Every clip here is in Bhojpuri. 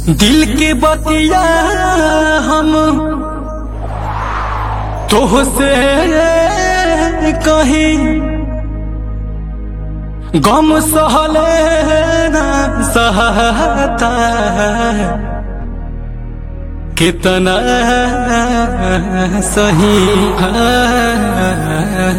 दिल के बतिया हम तोहसे कहीं गम सहले ना सहता कितना सही है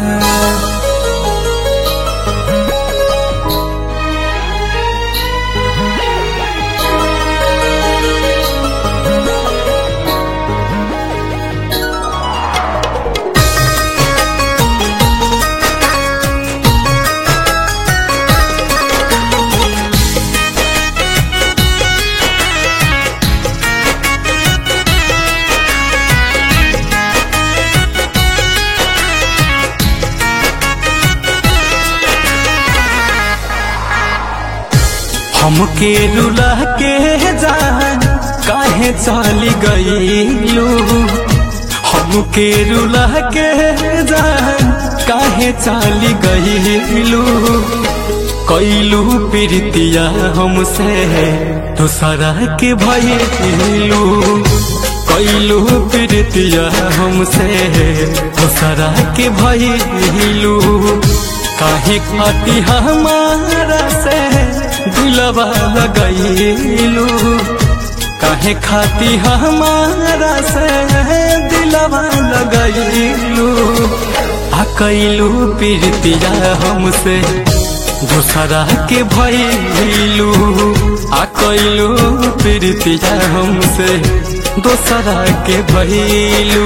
हमके रुला के जान काहे चली गईलू हमके रुला के जान काहे चली गईलू कैलू प्रीतिया हमसे दूसरा के भइलू कैलू प्रीतिया हमसे दूसरा के भइलू काहे खाती हमारा से दिलवा लगैलू काहे खाती हमारा से दिलवा लगैलू आ कैलू प्रीतिया हमसे दूसरा के भैलू आ कैलू प्रीतिया हमसे दूसरा के भैलू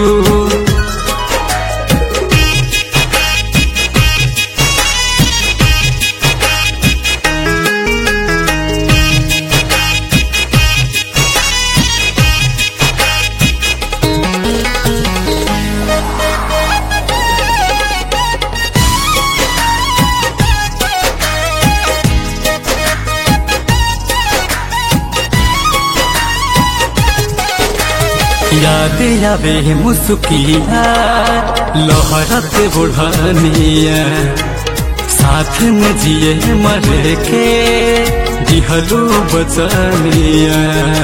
याद आवे मुस्किया लहरत बुढ़निया साथ में जिए मर के दिहलू बचनिया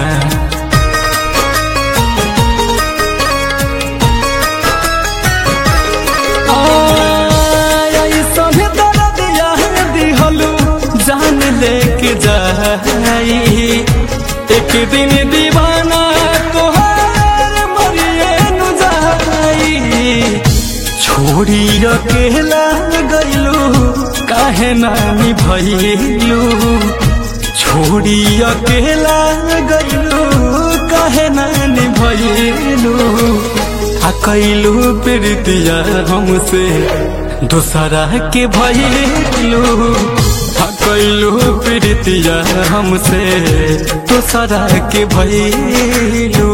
जान लेके जाई एक दिन दीवाना तोहार मरिए नु जाई छोड़ी अकेला गईलू काहे नानी भइलू छोड़ी अकेला गईलू काहे नानी भइलू आ कैलू प्रीतिया हमसे दूसरा के भइलू आ कैलू प्रीतिया हमसे दूसरा के भइलू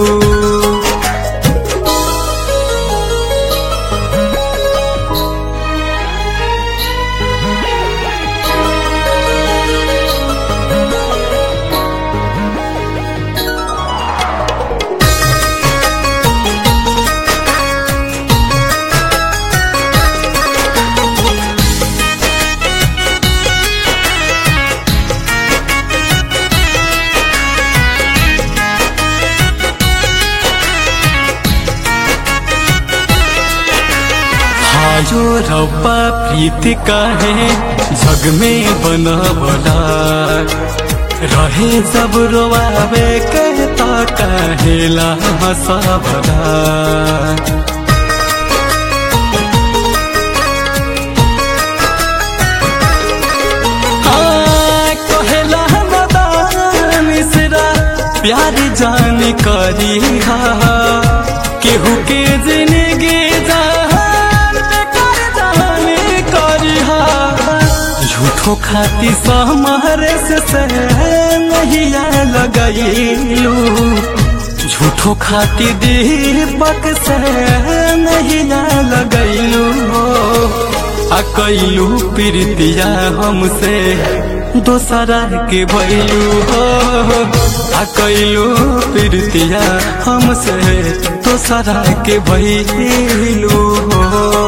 आयो रब्बा प्रीति काहे जग में बनवला रहे सब रोवावे कहता कहेला हंसावला कहेला मदान मिश्रा प्यार जान करी हा केहू के जिंदगी जान बेकार जान करी हा झूठो खाती सहमारे से से नहीं लगैलू झूठो खाती दीपक से नहीं लगैलू आ कैलू प्रीतिया हमसे दोसरा के भैलू हो आ कैलू प्रीतिया हमसे दोसरा के भैलू हो